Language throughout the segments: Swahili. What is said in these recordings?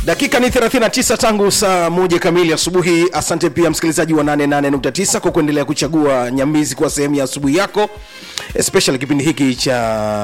dakika ni 39 tangu saa moja kamili asubuhi asante pia msikilizaji wa 88.9 kwa kuendelea kuchagua nyambizi kuwa sehemu ya asubuhi yako especially kipindi hiki cha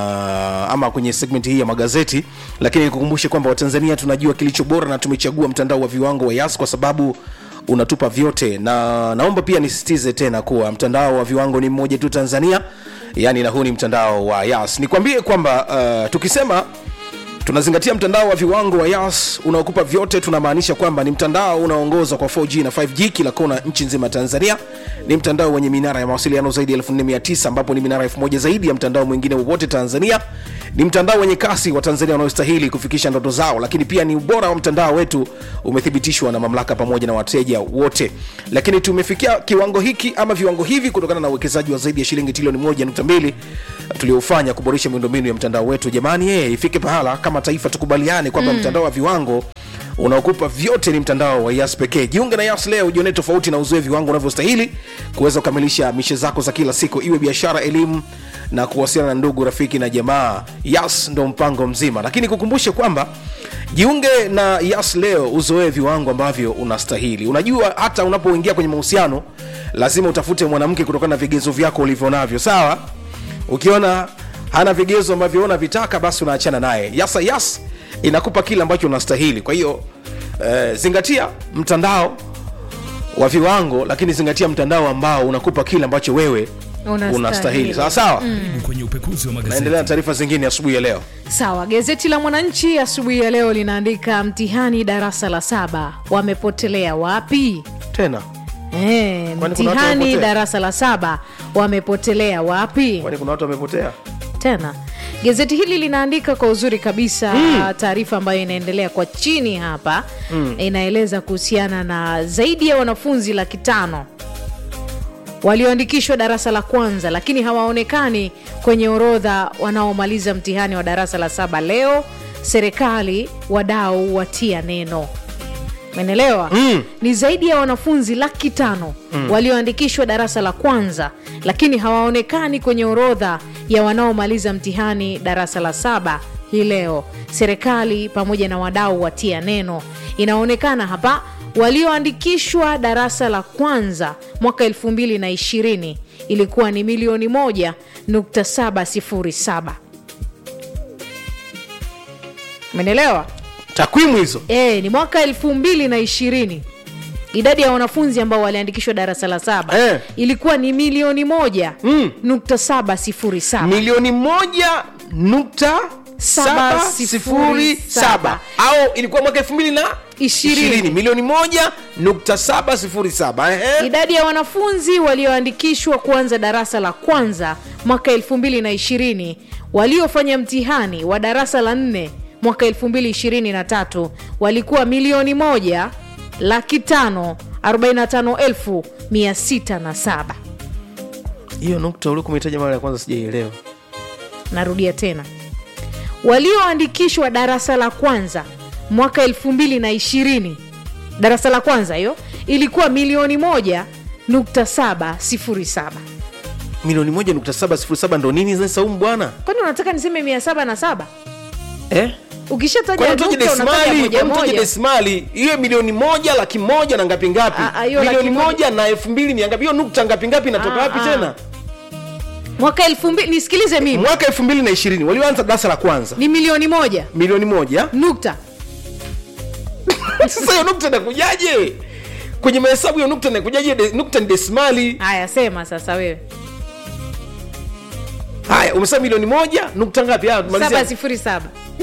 ama kwenye segment hii ya magazeti lakini nikukumbushe kwamba watanzania tunajua kilicho bora na tumechagua mtandao wa viwango wa yas kwa sababu unatupa vyote na naomba pia nisisitize tena kuwa mtandao wa viwango ni mmoja tu tanzania yani na huu ni mtandao wa yas nikwambie kwamba uh, tukisema tunazingatia mtandao wa viwango wa yas unaokupa vyote tunamaanisha kwamba ni mtandao unaoongozwa kwa 4g na 5g kila kona nchi nzima ya tanzania ni mtandao wenye minara ya mawasiliano zaidi ya 4900 ambapo ni minara 1000 zaidi ya mtandao mwingine wowote tanzania ni mtandao wenye kasi wa tanzania wanaostahili kufikisha ndoto zao lakini pia ni ubora wa mtandao wetu umethibitishwa na mamlaka pamoja na wateja wote lakini tumefikia kiwango hiki ama viwango hivi kutokana na uwekezaji wa zaidi ya shilingi trilioni 1.2 tuliofanya kuboresha miundombinu ya mtandao wetu jamani hey, ifike pahala kama taifa tukubaliane kwamba mm. mtandao wa viwango unaokupa vyote ni mtandao wa yas pekee jiunge na yas leo ujionee tofauti na uzoe viwango unavyostahili kuweza kukamilisha mishe zako za kila siku iwe biashara elimu na kuwasiliana na ndugu rafiki na jamaa yas ndo mpango mzima lakini kukumbushe kwamba jiunge na yas leo uzoee viwango ambavyo unastahili unajua hata unapoingia kwenye mahusiano lazima utafute mwanamke kutokana na vigezo vyako ulivyo navyo sawa ukiona hana vigezo ambavyo unavitaka basi unaachana naye yasa yas inakupa kile ambacho unastahili kwa hiyo eh, zingatia mtandao wa viwango lakini zingatia mtandao ambao unakupa kile ambacho wewe Unastahili. unastahili sawa sawa mm. Karibu kwenye upekuzi wa magazeti. naendelea na taarifa zingine asubuhi ya leo sawa gazeti la mwananchi asubuhi ya leo linaandika mtihani darasa la saba wamepotelea wapi tena e, Kwani kuna watu mtihani wamepotea? darasa la saba wamepotelea wapi kwani kuna watu wamepotea tena gazeti hili linaandika kwa uzuri kabisa mm. taarifa ambayo inaendelea kwa chini hapa mm. inaeleza kuhusiana na zaidi ya wanafunzi laki tano walioandikishwa darasa la kwanza lakini hawaonekani kwenye orodha wanaomaliza mtihani wa darasa la saba leo serikali wadau watia neno menelewa mm. ni zaidi ya wanafunzi laki tano mm. walioandikishwa darasa la kwanza lakini hawaonekani kwenye orodha ya wanaomaliza mtihani darasa la saba hii leo serikali pamoja na wadau watia neno inaonekana hapa walioandikishwa darasa la kwanza mwaka 220 ilikuwa ni milioni 1.707 menelewa takwimu hizo e, ni mwaka elfu mbili na ishirini idadi ya wanafunzi ambao waliandikishwa darasa la saba Eh. ilikuwa ni milioni moja mm. nukta saba sifuri saba milioni moja nukta Saba saba sifuri sifuri saba. saba au ilikuwa mwaka elfu mbili na Ishirini. ishirini milioni moja nukta saba sifuri saba ehe. idadi ya wanafunzi walioandikishwa kuanza darasa la kwanza mwaka 220 waliofanya mtihani wa darasa la nne mwaka 223 walikuwa milioni moja laki tano 45 elfu 607 hiyo nukta uliokuwa umetaja mara ya kwanza sijaielewa narudia tena walioandikishwa darasa la kwanza mwaka 220 darasa la kwanza hiyo ilikuwa milioni moja nukta saba sifuri saba milioni moja nukta saba sifuri saba ndo nini sasa saumu bwana kwani unataka niseme mia saba na saba eh? ukishataja Kwani utaje nukta unataja desimali moja kwani utaje moja desimali iwe milioni moja laki moja na ngapi ngapi Ah, ah, hiyo milioni laki moja- moja na elfu mbili mia ngapi hiyo nukta ngapi ngapi inatoka Ah, wapi ah. tena mwaka elfu mbili nisikilize mimi mwaka elfu mbili na ishirini walioanza darasa la kwanza ni milioni moja milioni moja nukta sasa hiyo nukta inakujaje kwenye mahesabu hiyo nukta inakujaje De- nukta ni desimali haya sema sasa wewe haya umesema milioni moja nukta ngapi Haya, tumalizia. saba sifuri saba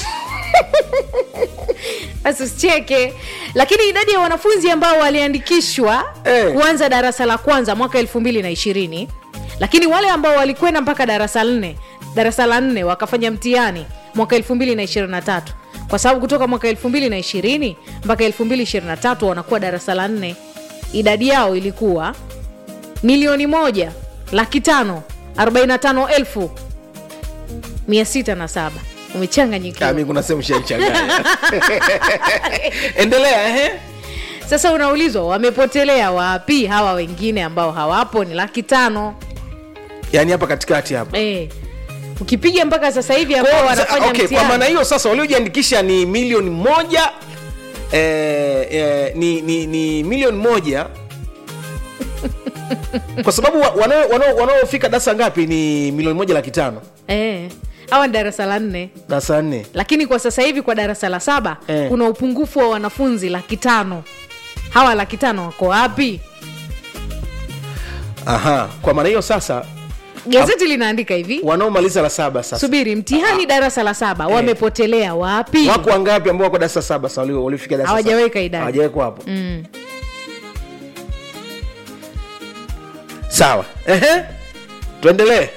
basi usicheke lakini idadi ya wanafunzi ambao waliandikishwa Eh. kuanza darasa la kwanza mwaka elfu mbili na ishirini lakini wale ambao walikwenda mpaka darasa la nne darasa la nne wakafanya mtihani mwaka elfu mbili na ishirini na tatu kwa sababu kutoka mwaka elfu mbili na ishirini mpaka elfu mbili ishirini na tatu wanakuwa darasa la nne idadi yao ilikuwa milioni moja laki tano arobaini na tano elfu mia sita na saba umechanganyikiwa Ah, mi kuna sehemu shaichanganya endelea ehe sasa unaulizwa wamepotelea wapi hawa wengine ambao hawapo ni laki tano yaani hapa katikati hapa eh. ukipiga mpaka sasa hivi Kwa ambao hiyo, wanafanya okay, kwa mtihani maana hiyo sasa waliojiandikisha ni milioni moja eh, eh, ni, ni, ni milioni moja kwa sababu wa- wanao- wanao- wanaofika darasa ngapi ni milioni moja laki tano eh, hawa ni darasa la nne darasa nne lakini kwa sasa hivi kwa darasa la saba Eh. kuna upungufu wa wanafunzi laki tano hawa laki tano wako wapi aha kwa maana hiyo sasa gazeti linaandika hivi wanaomaliza la saba sasa subiri mtihani darasa la saba wamepotelea wapi wako wangapi ambao wako darasa saba sasa walio- walifika darasa saba? Hawajaweka idadi. hawajawekwa hapo mm. sawa ehe tuendelee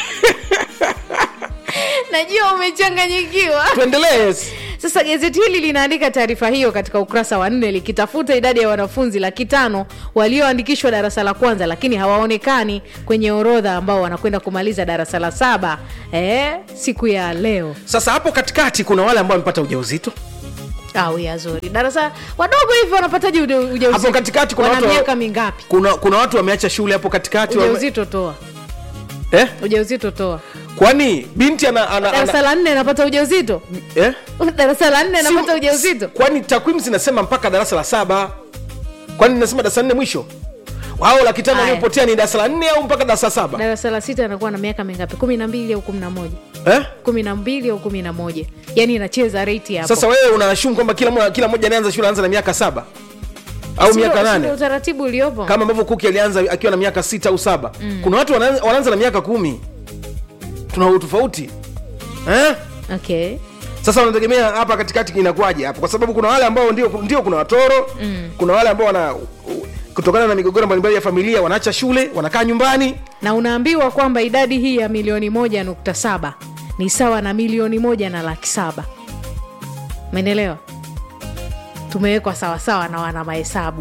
najua umechanganyikiwa tuendelee yes. sasa gazeti hili linaandika taarifa hiyo katika ukurasa wa nne likitafuta idadi ya wanafunzi laki tano walioandikishwa darasa la kwanza lakini hawaonekani kwenye orodha ambao wanakwenda kumaliza darasa la saba eh, siku ya leo sasa hapo katikati kuna wale ambao wamepata ujauzito au ya zuri darasa wadogo hivi wanapataje uja- ujauzito hapo katikati kuna wana watu miaka mingapi kuna, kuna watu wameacha shule hapo katikati wame- ujauzito toa eh? ujauzito toa kwani binti ana, ana, darasa ana, la nne anapata ujauzito eh? darasa la nne anapata Si- ujauzito kwani takwimu zinasema mpaka darasa la saba kwani nasema darasa la nne mwisho hao laki tano Aya. waliopotea ni darasa la nne au mpaka darasa la saba darasa la sita anakuwa na miaka mingapi kumi na mbili au kumi na moja eh? kumi na mbili au kumi na moja yaani inacheza reti hapo sasa wewe unaashumu kwamba kila, mwa- kila mmoja anaanza shule anaanza na miaka saba au Sio- miaka sio nane utaratibu uliopo kama ambavyo kuki alianza akiwa na miaka sita au saba mm. kuna watu wanaanza, wanaanza na miaka kumi tuna utofauti eh? okay sasa wanategemea hapa katikati inakuwaje hapo kwa sababu kuna wale ambao ndio, ndio kuna watoro mm. kuna wale ambao wana kutokana na migogoro mbalimbali ya familia wanaacha shule wanakaa nyumbani na unaambiwa kwamba idadi hii ya milioni moja nukta saba ni sawa na milioni moja na laki saba menelewa tumewekwa sawasawa na wana mahesabu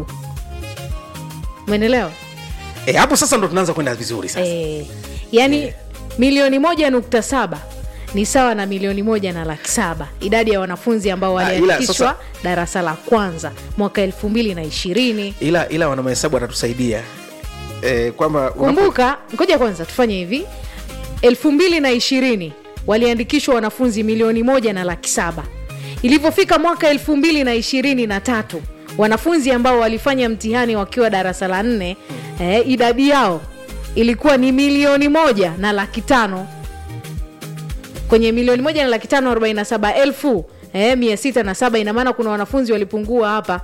menelewa e, hapo sasa ndo tunaanza kwenda vizuri sasa e, yaani milioni moja nukta saba ni sawa na milioni moja na laki saba idadi ya wanafunzi ambao Ah, ila waliandikishwa sasa- darasa la kwanza mwaka elfu mbili na ishirini ila ila wana mahesabu watatusaidia e, kwamba unapo- kumbuka ngoja kwanza tufanye hivi elfu mbili na ishirini waliandikishwa wanafunzi milioni moja na laki saba ilivyofika mwaka elfu mbili na ishirini na tatu wanafunzi ambao walifanya mtihani wakiwa darasa la nne eh, idadi yao ilikuwa ni milioni moja na laki tano kwenye milioni moja na laki tano arobaini na saba elfu eh, mia sita na saba ina maana kuna wanafunzi walipungua hapa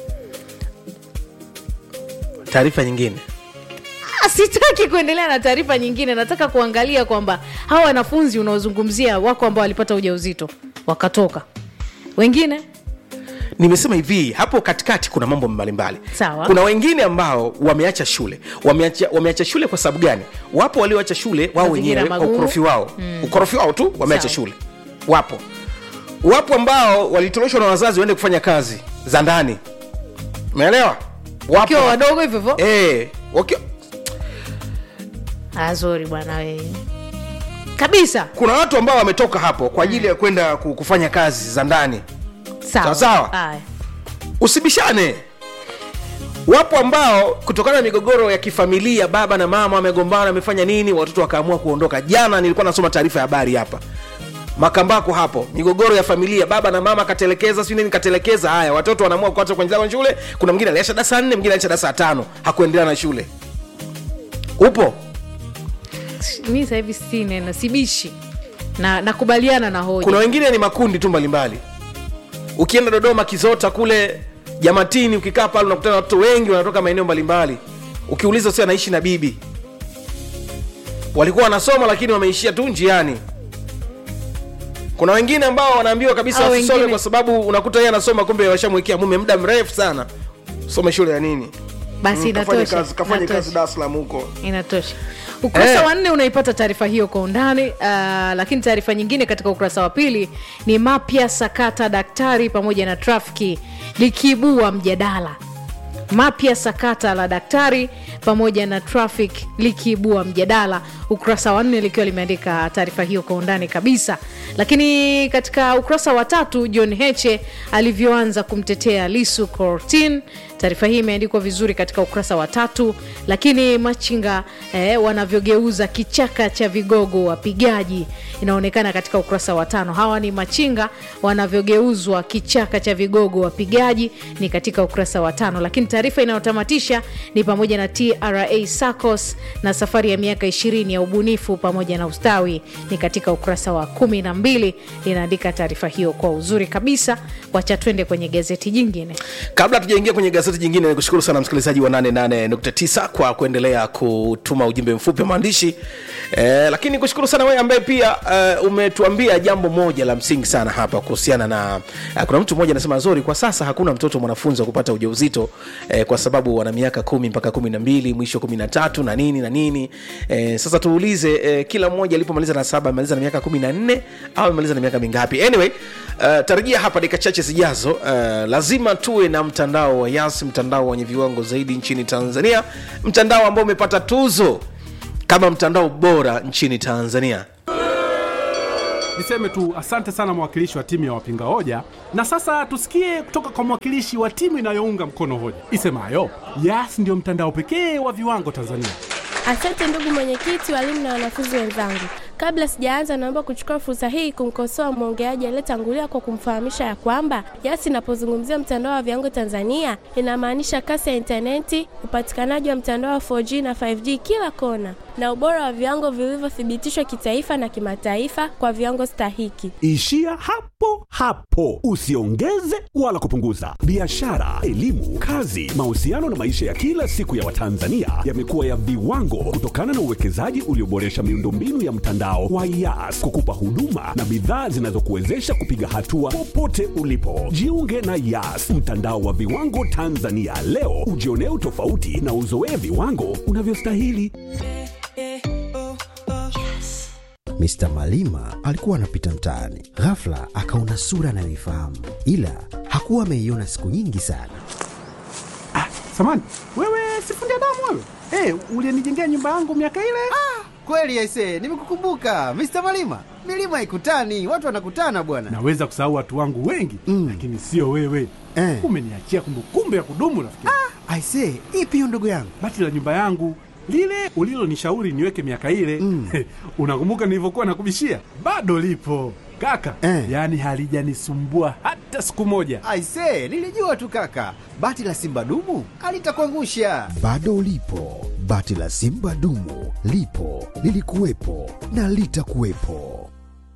taarifa nyingine Ah, sitaki kuendelea na taarifa nyingine nataka kuangalia kwamba hawa wanafunzi unaozungumzia wako ambao walipata ujauzito wakatoka wengine nimesema hivi hapo katikati kuna mambo mbalimbali Sawa. kuna wengine ambao wameacha shule wameacha, wameacha shule kwa sababu gani wapo walioacha shule wao Mazingira wenyewe kwa magumu. ukorofi wao mm. ukorofi wao tu wameacha Sawa. shule wapo wapo ambao walitoroshwa na wazazi waende kufanya kazi za ndani umeelewa wapo wakiwa wadogo hivyo hivyo eh, wakiwa azori bwana we kabisa kuna watu ambao wametoka hapo kwa ajili ya kwenda ku- kufanya kazi za ndani sawa Sawa. Haya. usibishane wapo ambao kutokana na migogoro ya kifamilia baba na mama wamegombana wamefanya nini watoto wakaamua kuondoka jana nilikuwa nasoma taarifa ya habari hapa makambako hapo migogoro ya familia baba na mama katelekeza si nini katelekeza haya watoto wanaamua kuacha kuendelea na shule kuna mwingine aliacha darasa nne mwingine aliacha darasa tano hakuendelea na shule upo mi sasa hivi si neno sibishi na nakubaliana na hoja kuna wengine ni makundi tu mbalimbali ukienda dodoma kizota kule jamatini ukikaa pale unakutana na watoto wengi wanatoka maeneo mbalimbali ukiuliza si anaishi na bibi walikuwa wanasoma lakini wameishia tu njiani kuna wengine ambao wanaambiwa kabisa Hao wasisome wengine- kwa sababu unakuta yeye anasoma kumbe washamwekea mume muda mrefu sana some shule ya nini basi Mm, kafanye inatosha kazi, kafanye inatosha. kazi Dar es Salaam huko inatosha ukurasa Eh. wa nne unaipata taarifa hiyo kwa undani uh, lakini taarifa nyingine katika ukurasa wa pili ni mapya sakata daktari pamoja na trafiki likiibua mjadala mapya sakata la daktari pamoja na traffic likiibua mjadala ukurasa wa nne likiwa limeandika taarifa hiyo kwa undani kabisa lakini katika ukurasa wa tatu john heche alivyoanza kumtetea lisu cortin taarifa hii imeandikwa vizuri katika ukurasa wa tatu lakini machinga eh, wanavyogeuza kichaka cha vigogo wapigaji inaonekana katika ukurasa wa tano hawa ni machinga wanavyogeuzwa kichaka cha vigogo wapigaji ni katika ukurasa wa tano lakini taarifa inayotamatisha ni pamoja na tra sacos na safari ya miaka ishirini ya ubunifu pamoja na ustawi ni katika ukurasa wa kumi na mbili linaandika taarifa hiyo kwa uzuri kabisa wacha twende kwenye gazeti jingine kabla tujaingia kwenye gazeti jingine nikushukuru sana msikilizaji wa 88.9 kwa kuendelea kutuma ujumbe mfupi wa maandishi eh, lakini kushukuru sana wewe ambaye pia eh, umetuambia jambo moja la msingi sana hapa kuhusiana na eh, kuna mtu mmoja anasema zori kwa sasa hakuna mtoto mwanafunzi wa kupata ujauzito eh, kwa sababu wana miaka kumi mpaka kumi na mbili mwisho kumi na tatu na nini na nini eh, sasa tuulize eh, kila mmoja alipomaliza na saba amemaliza na miaka kumi na nne au amemaliza na miaka mingapi anyway uh, tarajia hapa dakika chache zijazo uh, lazima tuwe na mtandao wa yas mtandao wenye viwango zaidi nchini tanzania mtandao ambao umepata tuzo kama mtandao bora nchini tanzania niseme tu asante sana mwakilishi wa timu ya wapinga hoja na sasa tusikie kutoka kwa mwakilishi wa timu inayounga mkono hoja isemayo yas ndio mtandao pekee wa viwango tanzania Asante ndugu mwenyekiti, walimu na wanafunzi wenzangu. Kabla sijaanza, naomba kuchukua fursa hii kumkosoa mwongeaji aliyetangulia kwa kumfahamisha ya kwamba YAS inapozungumzia mtandao wa viwango Tanzania inamaanisha kasi ya intaneti, upatikanaji wa mtandao wa 4G na 5G kila kona, na ubora wa viwango vilivyothibitishwa kitaifa na kimataifa kwa viwango stahiki. Ishia hapo hapo, usiongeze wala kupunguza. Biashara, elimu, kazi, mahusiano na maisha ya kila siku ya Watanzania yamekuwa ya viwango kutokana na uwekezaji ulioboresha miundombinu ya mtandao wa YAS kukupa huduma na bidhaa zinazokuwezesha kupiga hatua popote ulipo. Jiunge na YAS, mtandao wa viwango Tanzania leo, ujionee utofauti na uzoee viwango unavyostahili. Mr. Malima alikuwa anapita mtaani, ghafla akaona sura anayoifahamu, ila hakuwa ameiona siku nyingi sana. samani wewe sifundi damu wewe hey, ulienijengea nyumba yangu miaka ile Kweli aise, nimekukumbuka Mr. Malima. Milima ikutani, watu wanakutana bwana. naweza kusahau watu wangu wengi Mm. lakini sio wewe Eh. umeniachia kumbukumbu ya kudumu rafiki Aise, ipi hiyo ndugu yangu? bati la nyumba yangu lile ulilonishauri niweke miaka ile Mm. unakumbuka nilivyokuwa nakubishia bado lipo kaka Eh. yaani halijanisumbua hata siku moja Aise, nilijua tu kaka. Bati la Simba dumu alitakuangusha. Bado ulipo, bati la Simba dumu lipo, lilikuwepo na litakuwepo.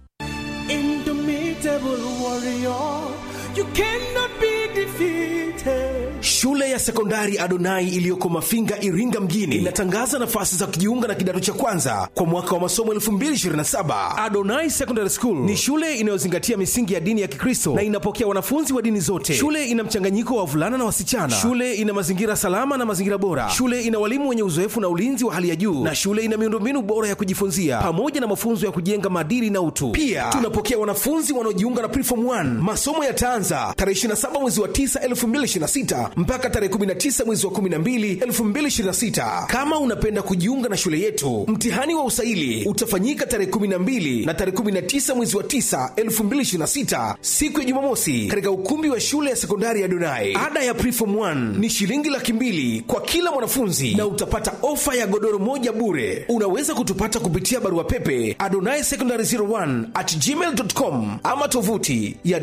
shule ya sekondari adonai iliyoko mafinga iringa mjini inatangaza nafasi za kujiunga na kidato cha kwanza kwa mwaka wa masomo 227 adonai secondary school ni shule inayozingatia misingi ya dini ya kikristo na inapokea wanafunzi wa dini zote shule ina mchanganyiko wa wavulana na wasichana shule ina mazingira salama na mazingira bora shule ina walimu wenye uzoefu na ulinzi wa hali ya juu na shule ina miundombinu bora ya kujifunzia pamoja na mafunzo ya kujenga maadili na utu pia tunapokea wanafunzi wanaojiunga na preform 1 masomo yataanza tarehe 27 mwezi wa 9 2026 mpaka tarehe 19 mwezi wa 12 2026 kama unapenda kujiunga na shule yetu mtihani wa usaili utafanyika tarehe 12 na tarehe 19 mwezi wa 9 2026 siku ya jumamosi katika ukumbi wa shule ya sekondari ya donai ada ya preform 1 ni shilingi laki mbili kwa kila mwanafunzi na utapata ofa ya godoro moja bure unaweza kutupata kupitia barua pepe adonai secondary 01 at gmail.com ama tovuti ya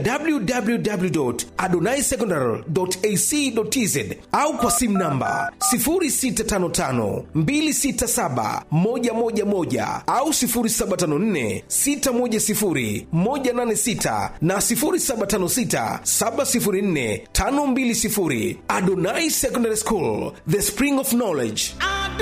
www.adonaisecondary.ac.tz au kwa simu namba 0655267111 au 0754610186 na 0756704520 Adonai Secondary School, the spring of knowledge.